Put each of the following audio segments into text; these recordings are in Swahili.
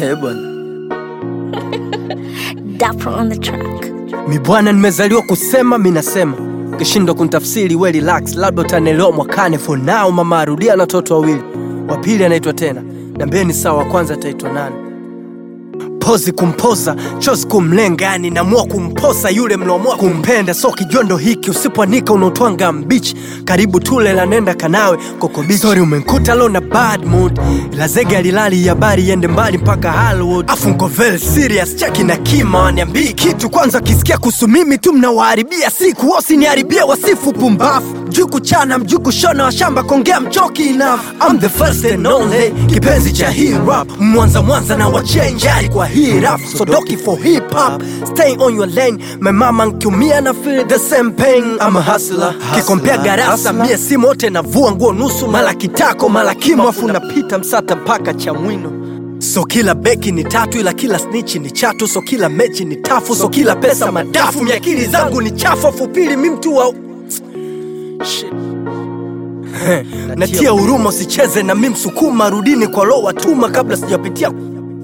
He bwana, Dapper on the track. mi bwana, nimezaliwa kusema, mi nasema ukishindwa kunitafsiri we relax, labda utanielewa mwakane. For now mama arudia na watoto wawili, wa pili anaitwa tena, niambieni sawa, wa kwanza ataitwa nani? pozi kumpoza chozi kumlenga, yani namua kumposa yule mnaomua kumpenda. So kijondo hiki usipoanika unaotwanga mbichi, karibu tule la nenda kanawe kokobichi. Sorry umenkuta lo na bad mood, ila zege alilali habari iende mbali mpaka Hollywood. Afu nko very serious, cheki na kima waniambii kitu kwanza, kisikia kuhusu mimi tu mnawaharibia siku, wasiniharibia wasifu pumbafu mjuu kuchana mjuu kushona washamba kongea mchoki enough I'm the first and only kipenzi cha hii rap mwanza mwanza na wachenjari kwa hii rap sodoki for hip hop stay on your lane my mama nkiumia na feel the same pain I'm a hustler kikompea garasa mie si mote navua nguo nusu mala kitako mala kimo afu napita msata mpaka cha mwino So kila beki ni tatu ila kila snitch ni chatu, so kila mechi ni tafu, so kila pesa madafu, miakili zangu ni chafu, afu pili mi mtu wa Shit. natia huruma, usicheze na mi msukuma, rudini kwa lo watuma kabla sijapitia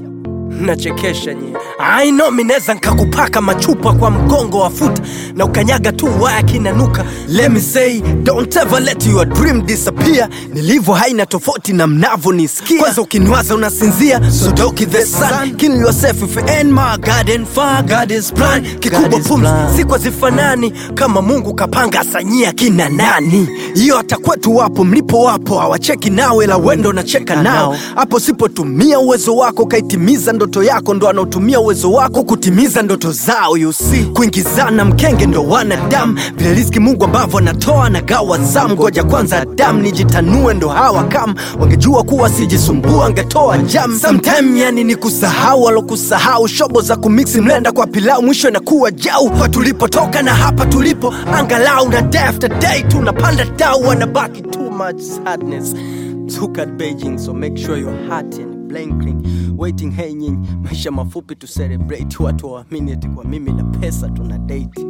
nachekesha nyie. I know mi neza nkakupaka machupa kwa mgongo wa futa na ukanyaga tu waya kinanuka. Let me say don't ever let your dream disappear. Nilivyo haina tofauti na mnavyonisikia. Kwanza ukiniwaza unasinzia, so doki the sun. Kill yourself if you ain't my garden far. God is plan. Kikubwa pumzi siku hazifanani kama Mungu kapanga asanyia kina nani. Hiyo hata kwetu wapo mlipo wapo hawacheki nawe la wendo nacheka nao. Hapo sipotumia uwezo wako kaitimiza ndoto yako, ndo anaotumia uwezo wako kutimiza ndoto zao. You see, kuingizana mkenge ndo wanadamu, vile riziki Mungu ambavyo anatoa na gawa zamu. Ngoja kwanza Adamu nijitanue, ndo hawa kama wangejua kuwa sijisumbua angetoa jam. Sometime yani ni kusahau walokusahau, shobo za kumiksi mlenda kwa pilau, mwisho inakuwa jau. Kwa tulipotoka na hapa tulipo, angalau na day after day tunapanda dau, wanabaki too much sadness. Look at Beijing, so make sure your heart and blinking waiting. Hey nyinyi, maisha mafupi tu celebrate, watu waamini eti kwa mimi na pesa tuna date.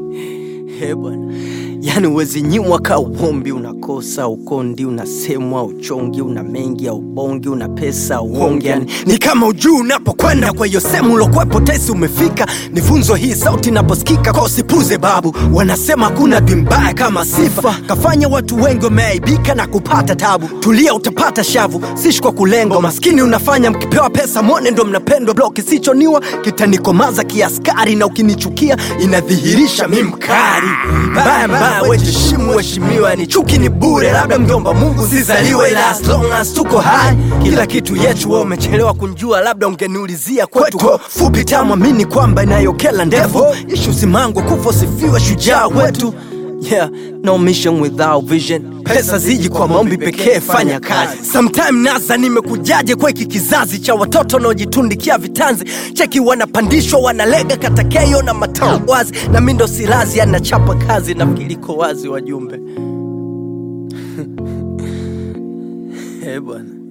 He bwana, yani uwezi nyimwa ka uombi, unakosa ukondi, unasemwa uchongi, una mengi au bongi, una pesa uongi, yani ni kama ujuu unapokwenda. Kwa hiyo sehemu ulokwepo tesi umefika, ni funzo hii sauti inaposikika, kwa usipuze babu. Wanasema hakuna dwi mbaya kama sifa, kafanya watu wengi wameaibika na kupata tabu. Tulia utapata shavu, sishi kwa kulengo maskini unafanya mkipewa pesa mwone ndo mnapendwa. Blo kisichoniwa kitanikomaza kiaskari, na ukinichukia inadhihirisha mi mkari mbaya mbaya, wejiheshimu heshimiwa, ni chuki ni bure, labda mjomba Mungu zizaliwe, ila as long as tuko hai kila kitu yetu. Wewe umechelewa kunjua, labda ungeniulizia kwetu kwa fupi tamwamini kwamba inayokela ndevu ishu simangwa kufa sifiwe shujaa wetu Yeah, no mission without vision. Pesa ziji kwa maombi pekee, fanya kazi. Sometime nasa nimekujaje kwa hiki kizazi cha watoto wanaojitundikia vitanzi, cheki wanapandishwa wanalega katakeyo na matao wazi, na mi ndo silazi anachapa kazi, nafikiri iko wazi wajumbe. Eh bwana